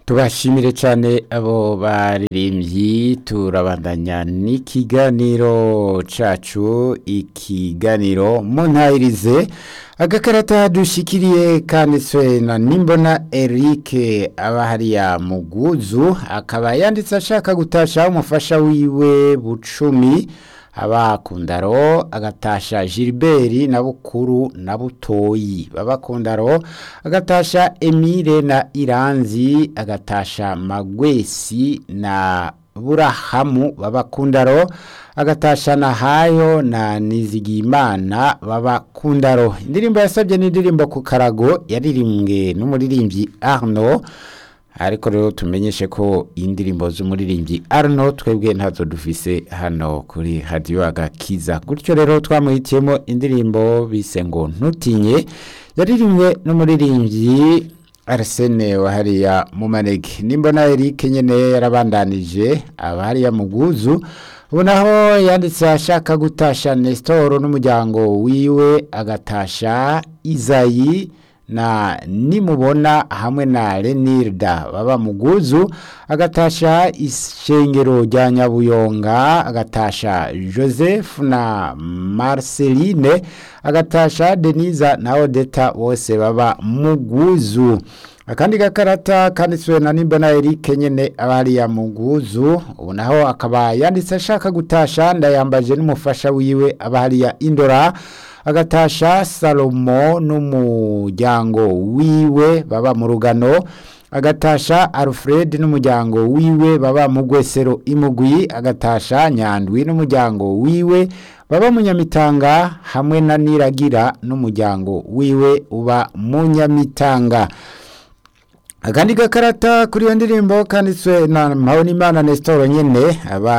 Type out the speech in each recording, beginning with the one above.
tubashimire cyane abo baririmbyi turabandanya n'ikiganiro cacu ikiganiro muntayirize agakarata dushikiriye kanditswe na nimbona Eric aba hariya muguzu akaba yanditse ashaka gutasha umufasha wiwe bucumi aba ku ndaro agatasha Gilbert na bukuru na butoyi baba ku ndaro agatasha Emile na Iranzi agatasha Magwesi na Burahamu baba ku ndaro agatasha na Hayo na Nizigimana baba ku ndaro indirimbo yasabye ni indirimbo ku karago yaririmbwe n'umuririmbyi Arno ariko rero tumenyeshe ko indirimbo z'umuririmbyi Arno twebwe ntazo dufise hano kuri radio agakiza gutyo rero twamuhitiyemo indirimbo bise ngo ntutinye yaririmbwe n'umuririmbyi Arsene wa hariya mu manege nimbona Eric nyene yarabandanije aba hariya muguzu ubonaho yanditse ashaka gutasha Nestor n'umuryango wiwe agatasha Izayi na nimubona hamwe na Renilda baba muguzu agatasha ishengero rya Nyabuyonga agatasha Joseph na Marceline agatasha Denisa na Odeta bose baba muguzu akandi gakarata kanditswe na nimbona Eric nyene abariya muguzu ubonaho akaba yanditse ashaka gutasha ndayambaje n'umufasha wiwe abariya indora agatasha Salomo n'umuryango wiwe baba mu rugano agatasha Alfred n'umuryango wiwe baba mu gwesero imugwi agatasha Nyandwi n'umuryango wiwe baba mu Nyamitanga hamwe na Niragira n'umuryango wiwe uba mu Nyamitanga akandi gakarata kuri iyo ndirimbo kanditswe na Mpawonimana Nestor nyene aba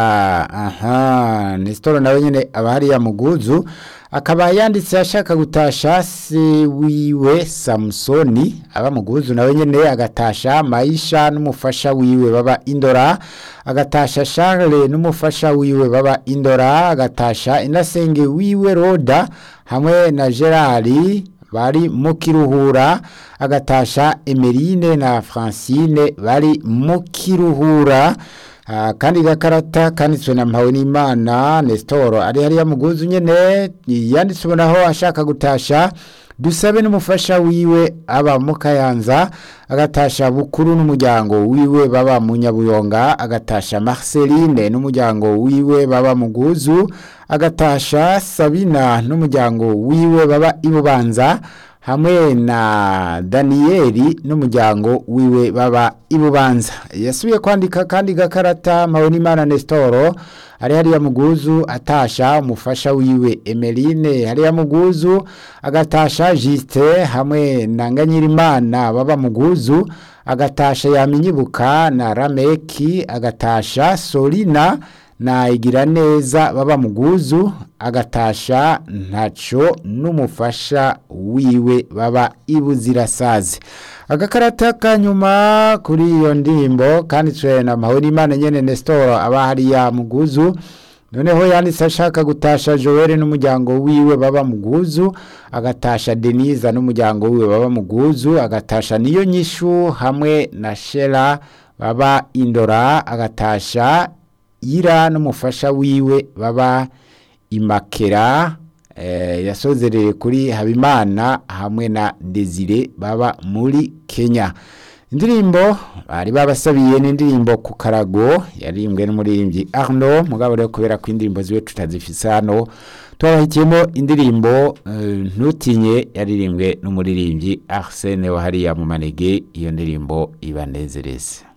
aha Nestor nawe nyene aba hariya muguzu akaba yanditse ashaka gutasha se wiwe Samsoni aba muguzu nawe nyene agatasha Maisha n'umufasha wiwe baba Indora agatasha Charles n'umufasha wiwe baba Indora agatasha Inasenge wiwe Roda hamwe na Gerard bari mu kiruhura agatasha Emeline na Francine bari mu kiruhura kandi gakarata kanditswe na Mpawonimana Nestor ari hariya muguzu nyene yanditse ubonaho ashaka gutasha dusabe n'umufasha wiwe aba mu Kayanza agatasha bukuru n'umuryango wiwe baba mu Nyabuyonga agatasha Marceline n'umuryango wiwe baba muguzu agatasha Sabina n'umuryango wiwe baba ibubanza hamwe na Danieli n'umuryango wiwe baba ibubanza yasubiye kwandika kandi gakarata Mpawonimana Nestor ari hariya muguzu atasha umufasha wiwe Emeline hariya muguzu agatasha Juste hamwe na Nganyirimana baba muguzu agatasha Yaminyibuka na Rameki agatasha Solina na igira neza baba muguzu agatasha ntaco n'umufasha wiwe baba ibuzirasazi agakarata kanyuma kuri iyo ndirimbo kanditswe na Mpawonimana nyene Nestor aba hariya muguzu noneho yanditse ashaka gutasha Joel n'umuryango wiwe baba muguzu agatasha Denise n'umuryango wiwe baba muguzu agatasha niyo nyishu hamwe na Shera baba Indora agatasha Ira n'umufasha wiwe baba imakera eh, yasozereye kuri Habimana hamwe na Desire baba muri Kenya indirimbo bari babasabiye n'indirimbo ku karago yarimbwe n'umuririmbyi Arno mugabo rero kubera ko indirimbo ziwe tutazifise hano twabahitiyemo indirimbo uh, ntutinye yaririmbwe n'umuririmbyi Arsene wa hariya mu manege iyo ndirimbo ibanezereze